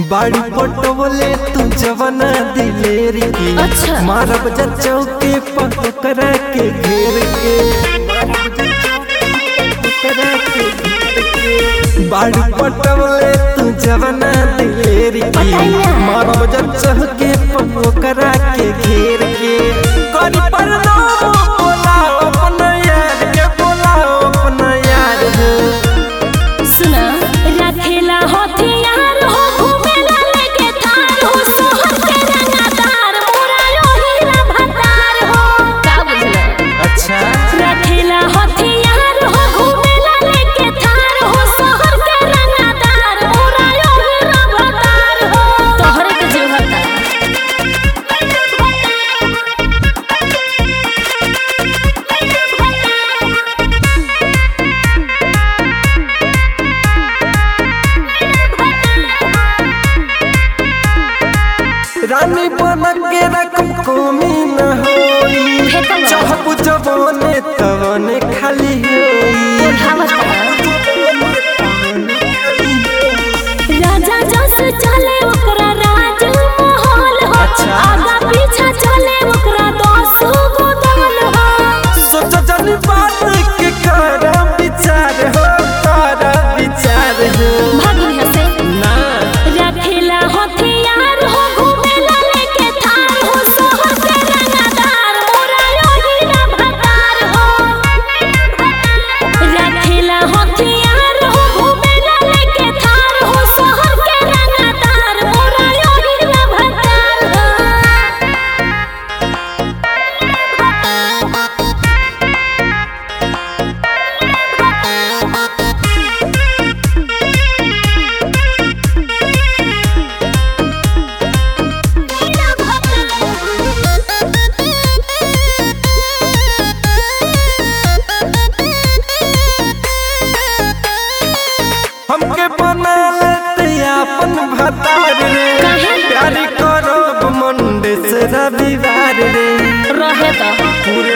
बाड़ी पटवले तू जवना दिलेर की अच्छा। मारब जा चौके पकड़ा के घेर के मारब जा चौके पकड़ा के घेर के। बाड़ी पटवले तू जवना दिलेर की पटाइया। मारब जा चौके पकड़ा के घेर के करी पर बोलाओ अपना यार के बोलाओ अपना यार हो सुना रखेला हथियार हो घूमेला लेके तार हो सोहर के रंगदार मोरा यो हीरा भतार हो का बुझला अच्छा रखेला हथियार हो घूमेला लेके तार हो सोहर के रंगदार मोरा यो हीरा भतार हो तोहरे के जीव भतार रानी बन के रकम कमी न होई फेंकल बा। चाहबू जवाने तवने खाली होई राजा जस चले ओकरा राज महल हो अच्छा। आगा पीछा चले ओकरा दस गो दल हो सोच जनी बात के कर विचार हो कर विचार हो भागिन हसे ना रखेला हथियार हो घूमेला लेके थार हो सोहर के रंगदार मोरा यो हीरा भतार हो रखेला हथियार हो घूमेला लेके थार हो सोहर के रंगदार मोरा यो हीरा भतार हो हमके बना लेते अपन भतार रे काहे? प्यार करब मंडे से रविवार रे रहे तो पूरे